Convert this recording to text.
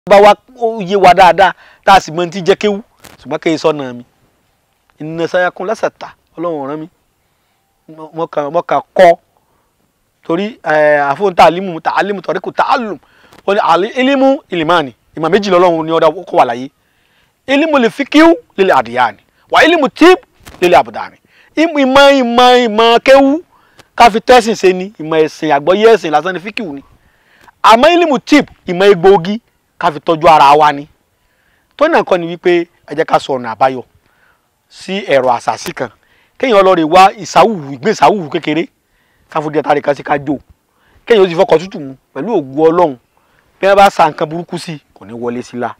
bá wa ó yé wa dáadáa tá a sì mọ ti jẹ́ kéwú ṣùgbọ́n kéye sọ́nà mi ìnà sayakun lẹ́sẹ̀ta ọlọ́run rán mi mo kàn mo kàn kọ́ torí àfọ̀n tàlímù tàlímù tọ̀ríkù tàlùm ó ní ilimu ilimani ìmọ̀ méjì lọ́lọ́run ní ọ̀dà kó wà láyé ilimu lè fi kíw lílẹ̀ àdìyàní wà ilimu tíb lílẹ̀ àbùdàní ìmọ̀ ìmọ̀ ìmọ̀ kéwú káfi tẹ́sìn ṣe ni ìmọ̀ ẹ̀sìn àgbọ́yé ẹ̀sìn lásán ni fíkìw ni àmọ́ ilimu tíb ìmọ̀ egbòogi káfi tọ́jú ara wa ni tó náà kọ́ ni wípé ẹ jẹ́ ká sọ ọ̀nà àbáyọ sí ẹ̀rọ àṣàṣì kan kéèyàn lọ rè wá ìsáwùwù ìgbé ìsáwùwù kékeré káfíńdì ẹ̀ta kan sí ká jó kéèyàn ó sì fọkọ̀ tútù mu pẹ̀lú ògùn ọlọ́run bí wọ́n bá sa nǹkan burúkú sí kò ní wọlé sí la.